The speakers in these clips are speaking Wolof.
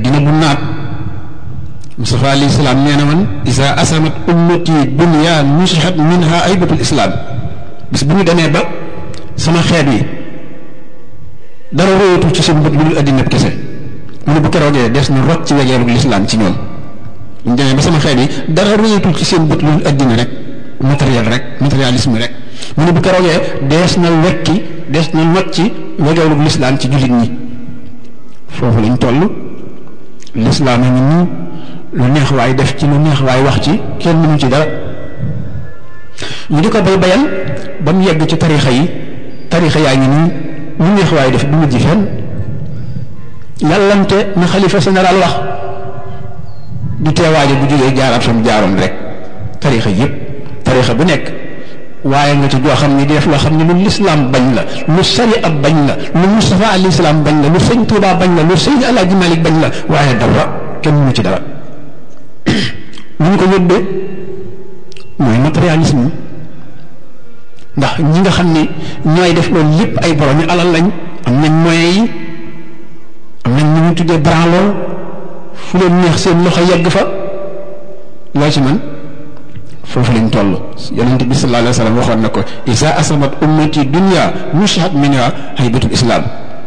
addina bu naat Mustafa alayhi salaam nee na man isa asamat ummati dunya nusihat minha aybatul islam bis bu ñu demee ba sama xeet wi dara róoyatul ci seen bët lu dul addina kese mu ne bu keroogee des na rot ci wegeerug lislaam ci ñoom ñu demee ba sama xeet yi dara róoyatul ci seen bët lu dul addina rek matériel rek matérialisme rek mu ne bu keroogee dees na wekki dees na not ci wegeerug lislaam ci jullit ñi foofu lañ toll lislaam a ngi nii lu neex waay def ci lu neex waay wax ci kenn mënu ci dara ñu di ko bay bayal ba mu yegg ci tarixa yi tarixa yaa ngi nii lu neex waay def du mujj fenn yàllante na xalifa général wax du teewaaje bu jógee jaaraat fa mu jaaroon rek tarixa yépp tarixa bu nekk waaye nga ci joo xam ne di def loo xam ne lu lislaam bañ la lu sariya bañ la lu Mustafa alayhi salaam bañ la lu sëñ Tuubaa bañ la lu sëñ Alaaji Malik bañ la waaye dara kenn mënu ci dara lu ñu ko yóbbee mooy matérialisme ndax ñi nga xam ne ñooy def loolu lépp ay borom yi alal lañ am nañ moyens yi am nañ ñu ñu tuddee branloo fu leen neex seen loxo yegg fa loo ci man foofu lañ toll yonent bi sallallahu alayhi wa sallam waxoon na ko isa asabat ummati dunya nushat minha haybatul islam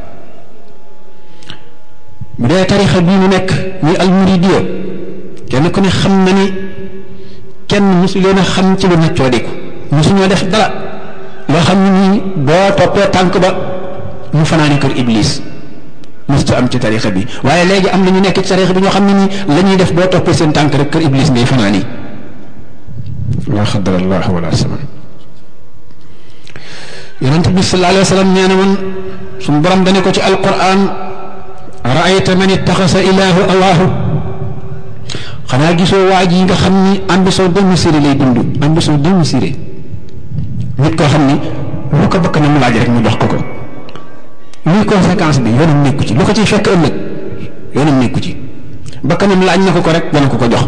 bu dee tarixa bii mu nekk muy almuridiya kenn ku ne xam na ni kenn mosu leen a xam ci lu naccoo diku mosu ñoo def dara loo xam ne nii boo toppee tànk ba mu fanaani kër iblis mosta am ci tarixa bi waaye léegi am na ñu nekk ci tarixa bi ñoo xam ne nii la ñuy def boo toppee seen tànk rek kër iblis ngay fanaani laa xadar allah wala saman yonent bi sallallahu alayhi wa sallam nee na man suñu borom dane ko ci alquran raayta man ittaxasa ilaahu awaahu xanaa gisoo waa ji nga xam ni ambition démesurée lay dund ambition démesurée nit koo xam ni lu ko bëgg na mu laaj rek mu jox ko ko luy conséquence bi yoonam nekku ci lu ko ciy fekk ëllëg yoonam nekku ci bakkanam laaj na ko ko rek dana ko ko jox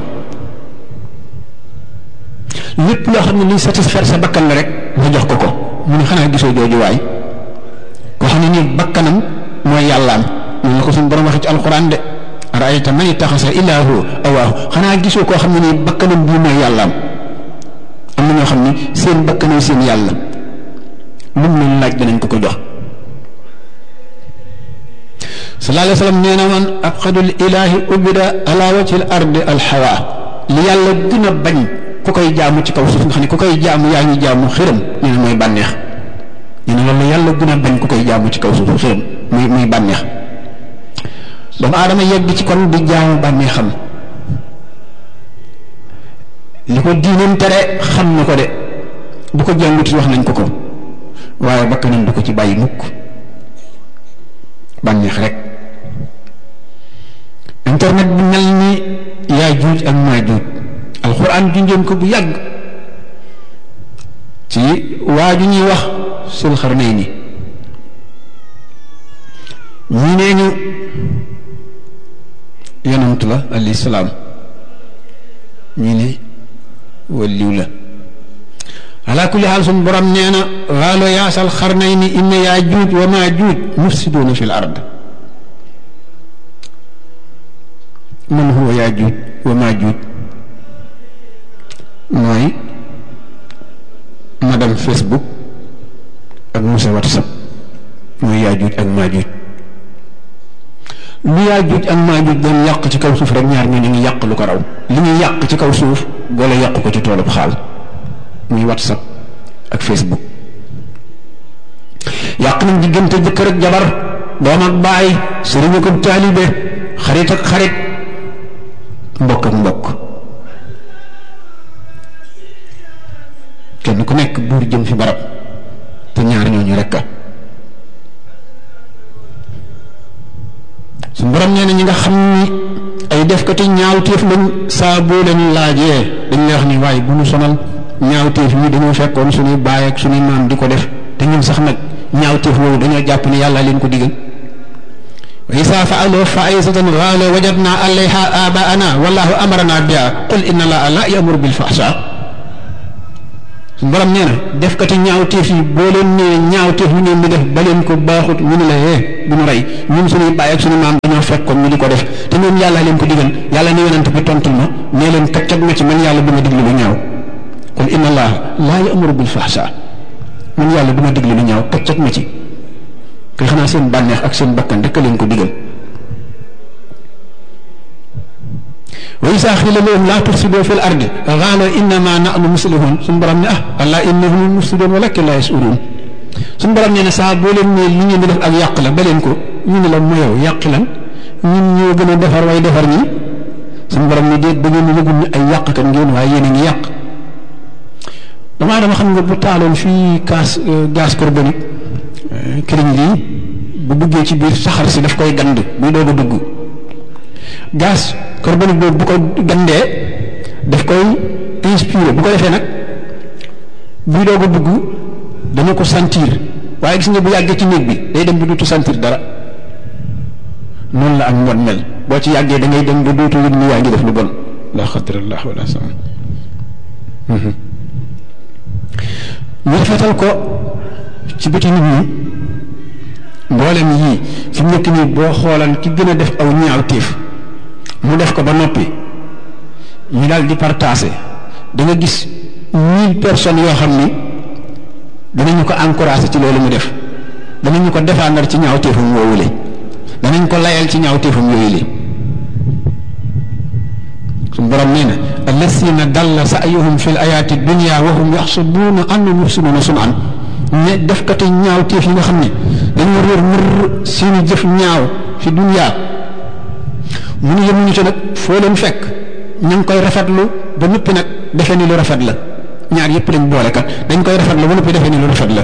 lépp loo xam ne luy satisfaire sa bakkan la rek nga jox ko ko mu ne xanaa gisoo jooju waay koo xam ne nii bakkanam mooy yàllaam ñu la ko suñu borom waxee ci alxuraan de raayta man ittaxasa ilaahu awaahu xanaa gisoo koo xam ne nii bakkanam bii mooy yàllaam am na ñoo xam ne seen bakkanay seen yàlla lu mu leen laaj danañ ko ko jox sallallahu alayhi wa sallam nee na man abxadul ilaahi ubida ala wajhil ardi alxawa li yàlla gën a bañ ku koy jaamu ci kaw suuf nga xam ne ku koy jaamu yaa ngi jaamu xërëm nee na mooy bànneex nee na loolu yàlla gën a bañ ku koy jaamu ci kaw suuf xërëm muy muy bànneex doomu aadama yegg ci kon di jaamu bànneexam li ko diinam tere xam na ko de bu ko jànguti wax nañ ko ko waaye bakkanam du ko ci bàyyi mukk bànneex rek internet bi mel ni yaa juuj ak maa juuj alxuraan junjoon ko bu yàgg ci waa ju ñuy wax sul xarnay ni ñii nee ñu yonant la alayhi salaam ñii ne waliw la ala kulli xaal suñ borom nee na waalo yaasal xarnay ni inna yaa juuj wa maa juuj mufsiduuna fi l ard man huwa yaa juuj wa maa juuj mooy madame Facebook ak monsieur WhatsApp mooy yaajuuj ak maajuuj lu yaajuuj ak maajuuj doon yàq ci kaw suuf rek ñaar ñoo ñu ngi yàq lu ko raw li ñuy yàq ci kaw suuf boole yàq ko ci toolub xaal muy WhatsApp ak Facebook yàq nañ diggante jëkkër ak jabar doom ak baay sëriñ ak taalibe xarit ak xarit mbokk ak mbokk kenn ku nekk buur jëm fi barab te ñaar ñooñu rekk a su borom nee na ñi nga xam ni ay defkati ñaawteef lañ saa boo leen laajee dañ lay wax ni waaye bu ñu sonal ñaawteef yi dañoo fekkoon suñuy baay ak suñuy maam di ko def te ñun sax nag ñaawteef woowu dañoo jàpp ni yàlla leen ko digal wa isa faaloo faisatan qaalu wajadna alayha abaana wallahu amarana biha qul inna allaha la yamuru bil fahsha borom nee na defkati ñaawteef yi boo leen nee ñaawteef yi ngeen di def ba leen ko baaxut ñu ne la yee bu ñu rey ñun suñuy baay ak suñu maam dañoo dañoo fekkoon ñu di ko def te ñoom yàlla leen ko digal yàlla ne yonent bi tontul ma nee leen kaccat ma ci man yàlla du ma diglu lu ñaaw kon inna allah laa ya'muru bil fahsha man yàlla du ma diglu lu ñaaw kaccat ma ci kay xanaa seen bànneex ak seen bakkan rek leen ko digal wa isa xila lahum laa tufsidu fi l ardi qaala innama nahnu muslihun suñu borom ne ah allah innahum mufsidun walakin laa yashurun suñu borom nee na saa boo leen ne li ngeen di def ak yàq la ba leen ko ñu ne la mu yow yàq lan ñun ñoo gën a defar way defar ñi suñu borom ne déet ba ngeen yëgul ne ay yàq kan ngeen waaye yéen a ngi yàq damaa dama xam nga bu taaloon fii gaz gaz carbonique këriñ lii bu duggee ci biir saxar si daf koy gand buy doog a dugg gaz carbonique boobu bu ko gandee daf koy inspiré bu ko defee nag buy doog a dugg dana ko sentir waaye gis nga bu yàggee ci néeg bi day dem ba dootu sentir dara noonu la ak mbon mel boo ci yàggee da ngay dem ba dootu yëg ni yaa ngi def lu bon la xadrallah wala sama ñu rafetal ko ci bëti nit ñi mboolem yii fi mu nekk nii boo xoolan ki gën a def aw ñaaw téef mu def ko ba noppi ñu daal di partagé da nga gis mille personnes yoo xam ni danañu ko encouragé ci loolu mu def danañu ko défendre ci ñaaw téefam woowu le danañ ko layal ci ñaaw téefam yooyu le suñu borom nee na allasina dalla sa'yuhum fi l ayaati dunia wa hum yaxsubuuna annahum yuxsinuuna sun'an ne defkati ñaaw téef yi nga xam ne dañoo réer mër seeni jëf ñaaw fi dunia mu ne yemuñu ci nag foo leen fekk ñu ngi koy rafetlu ba noppi nag defe ni lu rafet la ñaar yépp lañ boole kat dañ koy rafetlu ba noppi defe ni lu rafet la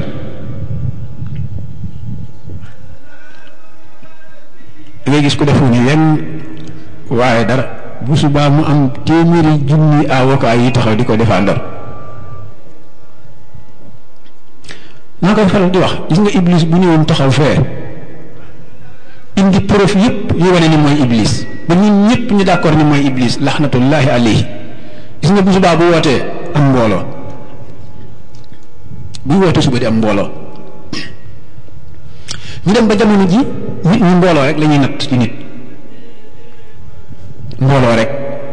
da ngay gis ku defu ni yenn waaye dara bu subaa mu am téeméeri junni avocat yi taxaw di ko défendre naa koy faral di wax gis nga iblis bu ñëwoon taxaw fee indi preuve yépp yu wane ni mooy iblis ba ñun ñëpp ñu d'accord ni mooy iblis laxnatullahi alayhi gis nga bu subaa bu wootee am mbooloo buy wootee suba di am mbooloo ñu dem ba jamono ji nit ñi mbooloo rek la ñuy natt ci nit mbooloo rek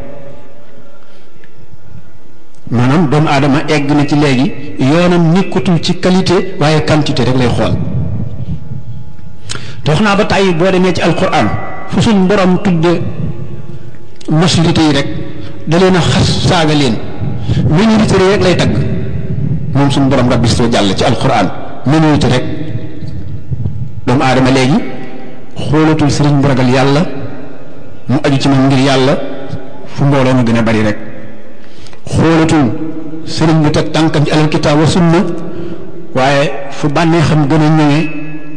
maanaam doomu aadama egg na ci léegi yoonam nekkatul ci qualité waaye quantité rek lay xool te wax naa ba tàyyi boo demee ci alquran fu suñ borom tudde majorité yi rek da leen a xas saaga leen minorité rek lay tagg moom suñ borom rabbi soo jàll ci alquran minorité rek doomu aadama léegi xoolatul sëriñ bu ragal yàlla mu aju ci moom ngir yàlla fu mbooloo mu gën a bari rek xoolatul sëriñ bu teg tànkam ci alal kitaab wa sunna waaye fu bànnee xam gën a ñëwee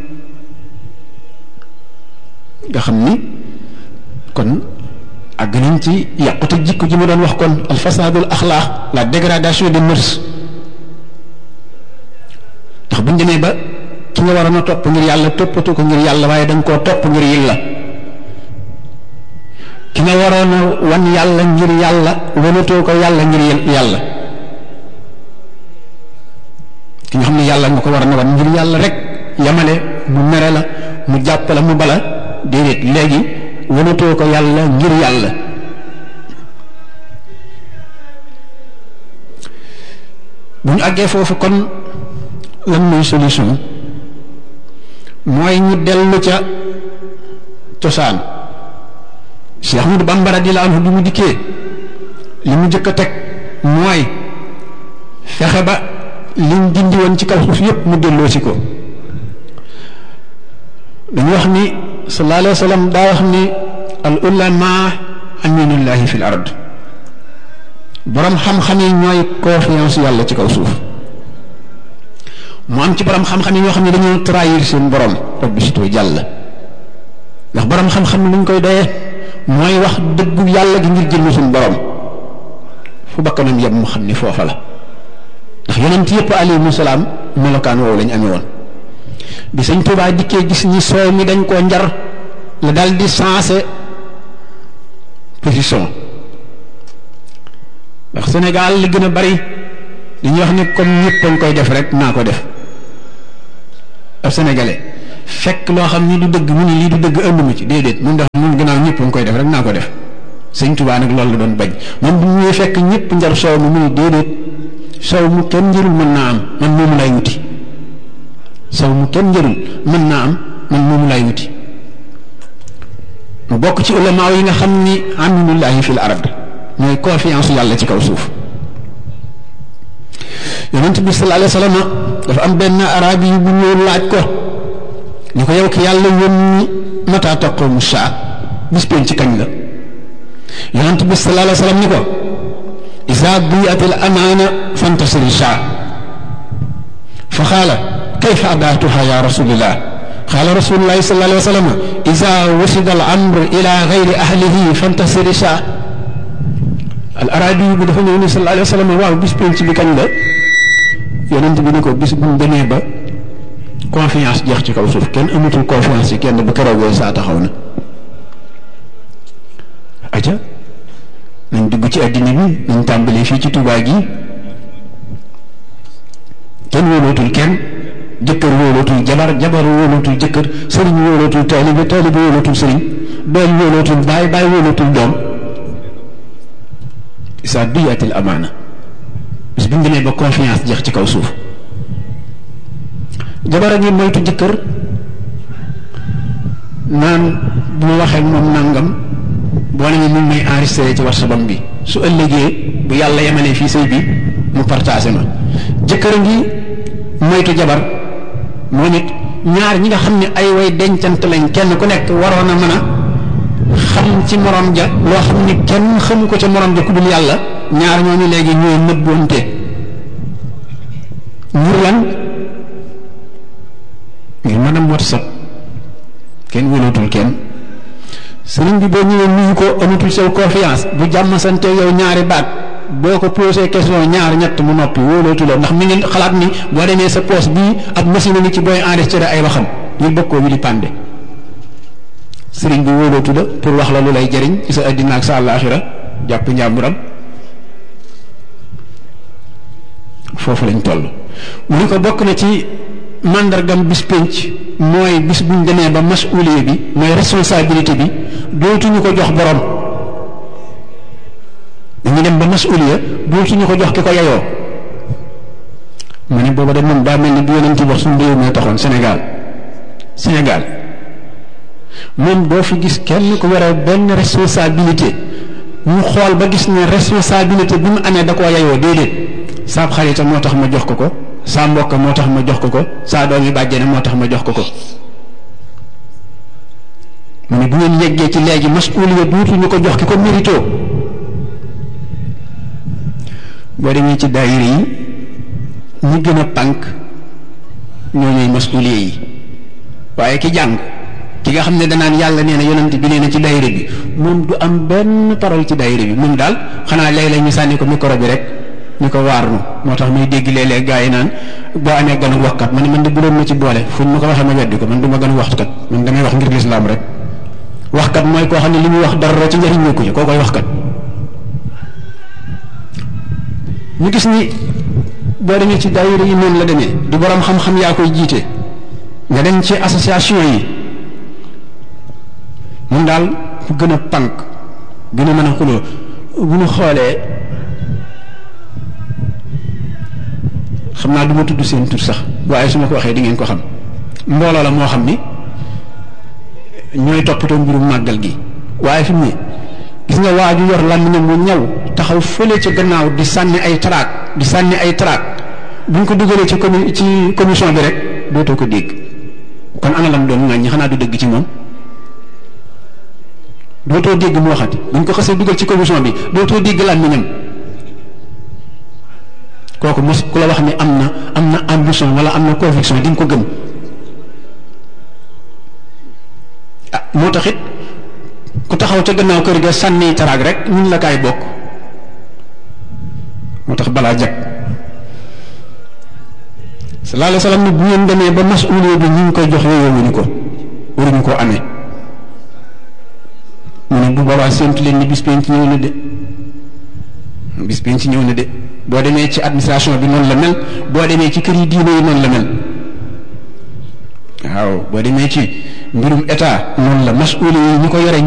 nga xam ni kon àgg nañ ci yàqute jikko ji ma doon wax kon al fasadul axlaax la dégradation des mœurs ndax buñ demee ba ki nga waroon a topp ngir yàlla toppatu ko ngir yàlla waaye da nga koo topp ngir yilla ki nga waroon a wan yàlla ngir yàlla wanatoo ko yàlla ngir yàlla ki nga xam ne yàlla nga ko war a wan ngir yàlla rek yamale mu mere la mu jàpp la mu bala déedéet léegi wanatoo ko yàlla ngir yàlla bu ñu àggee foofu kon lan mooy solution mooy ñu dellu ca cosaan Cheikh Ahmadou Bamba radiyallahu anhu bi mu dikkee li mu jëkk a teg mooy fexe ba liñ dindi woon ci kaw suuf yépp mu delloo si ko dañu wax ni sallallahu alayhi wa sallam daa wax ni al ulama aminullahi fil ard borom xam-xam yi ñooy confiance yàlla ci kaw suuf mu am ci borom xam-xam yi ñoo xam ne dañoo trahir seen borom rabbi sito jàll ndax borom xam-xam luñ koy doyee mooy wax dëggu yàlla gi ngir jëmm suñu borom fu bakkanam yem mu xam ni foofa la ndax yonent yëpp alayhimu salaam melokaan woowu lañ amee woon bi sëñ Tuubaa dikkee gis ni soow mi dañ koo njar la dal di sensé position ndax Sénégal li gën a bari dañuy wax ni comme ñëpp dañ koy def rek naa ko def ab sénégalais fekk loo xam ni du dëgg mu ni lii du dëgg ënd ma ci déedéet mun def mu man gannaaw ñëpp nga koy def rek naa ko def sëñ Tuubaa nag loolu la doon bañ moom bu ñuy fekk ñëpp njar soow mi muy déedéet soow mu kenn njërul mën naa am man moomu lay wuti soow mu kenn njërul mën naa am man moomu lay wuti mu bokk ci ulamaaw yi nga xam ni aminullahi fil ard mooy confiance yàlla ci kaw suuf yonent bi sallallahu alayhi wa sallam dafa am benn arabi yi bu ñëw laaj ko ni ko yow ki yàlla yónni mata taqumu saa bis pénc ci kañ la yonent bi sallallahu alayhi wa sallam ni ko isa diyat al amaana fantasiri saa fa xaala kayfa adaatuha ya rasulillah qaala rasulullahi sallallahu alayhi wa sallam isa wasida al amr ila gayri ahlihi fantasiri saa al arabi bi dafa ñëw ni sallallahu alayhi wa sallam waaw bis pénc bi kañ la yonent bi ni ko bis bu ñu demee ba confiance jeex ci kaw suuf kenn amatul confiance ci kenn bu keroogee saa taxaw na aja nañ dugg ci àddina bi nañ tàmbalee fii ci Tuubaa gi kenn wóolootul kenn jëkkër wóolootul jabar jabar wóolootul jëkkër sëriñ wóolootul taalibe taalibe wóolootul sëriñ doom wóolootul baay baay wóolootul doom isa duyatil amaana bis bu ñu demee ba confiance jeex ci kaw suuf jabar a ngi moytu jëkkër naan bu ma waxee moom nangam boo ne mu may enregistré ci WhatsApp bi su ëllëgee bu yàlla yemalee fii sëy bi mu partagé ma jëkkër a ngi moytu jabar moom it ñaar ñi nga xam ne ay way dencant lañ kenn ku nekk waroon a mën a xam ci morom ja loo xam ni kenn xamu ko ca morom ja ku dul yàlla ñaar ñooñu léegi ñooy nëbboonte ngir lan ngir mën a WhatsApp kenn wóolootul kenn sëriñ bi boo ñëwee nuyu ko amatul sew confiance bu jàmm sante yow ñaari baat boo ko posé question ñaar ñett mu noppi wóolootuloo ndax mi ngi xalaat ni boo demee sa poste bii ab machine ni ci booy enregistré ay waxam ñu bokk koo wi di pande sëriñ bi wóolootu la pour wax la lu lay jëriñ ci sa addina ak sa àllaaxira jàpp njàmburam foofu lañ toll mu ni ko bokk na ci màndargam bis pénc mooy bis buñ demee ba masuuliye bi mooy responsabilité bi dootuñu ko jox borom dañu dem ba masuuliya dootuñu ko jox ki ko yeyoo ma ne booba de moom daa mel ni bi yonent wax suñu réew mi taxoon Sénégal Sénégal moom doo fi gis kenn ku yore benn responsabilité ñu xool ba gis ne responsabilité bi mu amee da koo yeyoo déedéet saab xarita moo tax ma jox ko ko saa mbokk moo tax ma jox ko ko saa doom yi bàjjene moo tax ma jox ko ko mu ne bu ngeen yeggee ci léegi masuuliya duutuñu ko jox ki ko mérito boo demee ci daayira yi ñi gën a pànk ñoo ñooy masuuliya yi waaye ki jàng ki nga xam ne danaan yàlla nee na yonent bi nee na ci daayira bi moom du am benn parole ci daayira bi moom daal xanaa léeg-léeg ñu sànni ko micro bi rek ñu ko waarnu moo tax muy dégg léeg-léeg gaa yi naan boo amee ganu waxkat man man de bu doon ma ci boole fu ñu ma ko waxee ma weddi ko man du ma ganu waxkat man damay wax ngir lislaam rek waxkat mooy koo xam ne li muy wax dara ci njëriñ nekku ci koo koy waxkat ñu gis ni boo demee ci daayira yi noonu la demee du borom xam-xam yaa koy jiite nga dem ci association yi moom daal fu gën a pànk gën a mën a xuloo bu ñu xoolee xam naa du ma tudd seen tur sax waaye su ma ko waxee di ngeen ko xam mbooloo la moo xam ni ñooy toppatoo mbirum màggal gi waaye fi mu ne gis nga waa ju yor làmmiñam mu ñaw taxaw fële ca gannaaw di sànni ay traak di sànni ay traak bu ñu ko dugalee ci commu ci commission bi rek dootoo ko dégg kon ana lam doon ŋàññi xanaa du dëgg ci moom dootoo dégg mu waxati bu ñu ko xasee dugal ci commission bi dootoo dégg làmmiñam kooku mos ku la wax ni am na am na ambition wala am na conviction di nga ko gëm ah moo tax it ku taxaw ca gannaaw kër ga sànni taraag rek ñun la kaay bokk moo tax balaa jag sallallahu alayhi wa sallam ni bu ngeen demee ba masuuliya bi ñu ngi koy jox yooyowuñu ko waruñu koo amee mu ne bu boobaa séntu leen ni bis penc ñëw na de bis penc ñëw na de boo demee ci administration bi noonu la mel boo demee ci kër yi diine yi noonu la mel waaw boo demee ci mbirum état noonu la masuuli yi ñi ko yore